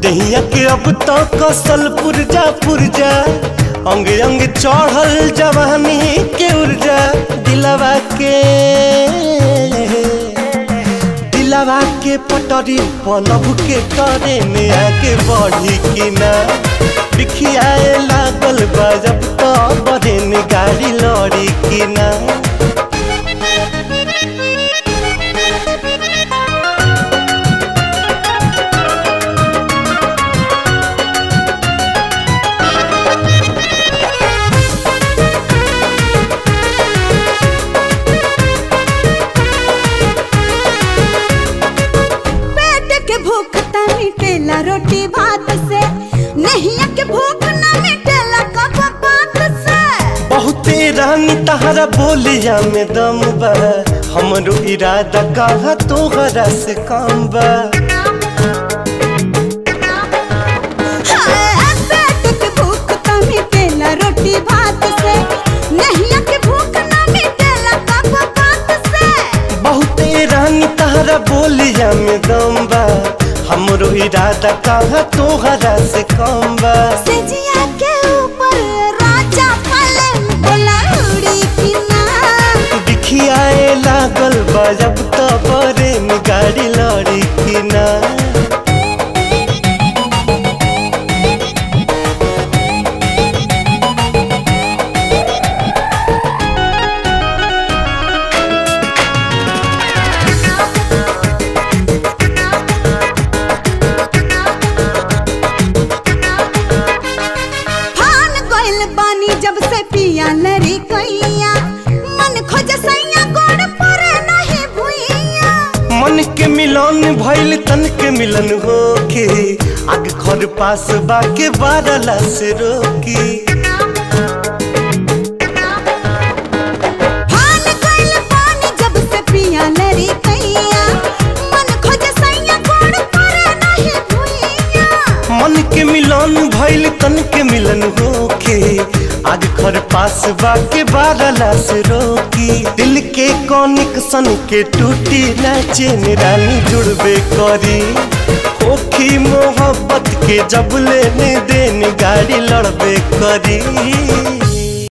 दहिया के अब तो कसल पुरजा पुरजा अंग अंग चढ़ल जवानी के ऊर्जा दिलवा के दिलवा के पटरी पलब के करे में आगे बढ़ी कि ना बिखियाए लागल बा जब तो बढ़े में गाड़ी लड़ी कि ना पेट के भूख त मिटेला रोटी भात से नहिया के भूख न मिटेला कब बात से बहुते रानी तहरा बोलिया में दम बा हमरो इरादा कहा तोहरा से कम बा हाय, पेट के भूख त मिटेला रोटी भात से नहिया के भूख न मिटेला कब बात से बहुते रानी तहरा बोलिया में दम बा हमरो इरादा कहा तोहरा से कम बा सेजिया के ऊपर राजा पलंग बोला उड़ी की ना दिखियाए लागल बा जब तो बरे में गाड़ी लड़ी कि ना फान गइल बानी जब से पिया लरी कैया मन खोज सैया गोड़ पर नहीं भुइया मन के मिलन भइल तन के मिलन होके आग घर पास बाके बारला से रोकी फान गइल बानी जब से पिया लरी कैया मन खोज सैया गोड़ पर नहीं भुइया मन के मिलन भइल तन के मिलन होके आग घर पास बाके बारला से रोकी दिल के कनेक्शन के टूटी ना चेन रानी जुड़बे करी होखी मोहब्बत के जब लेने देन गाड़ी लड़बे करी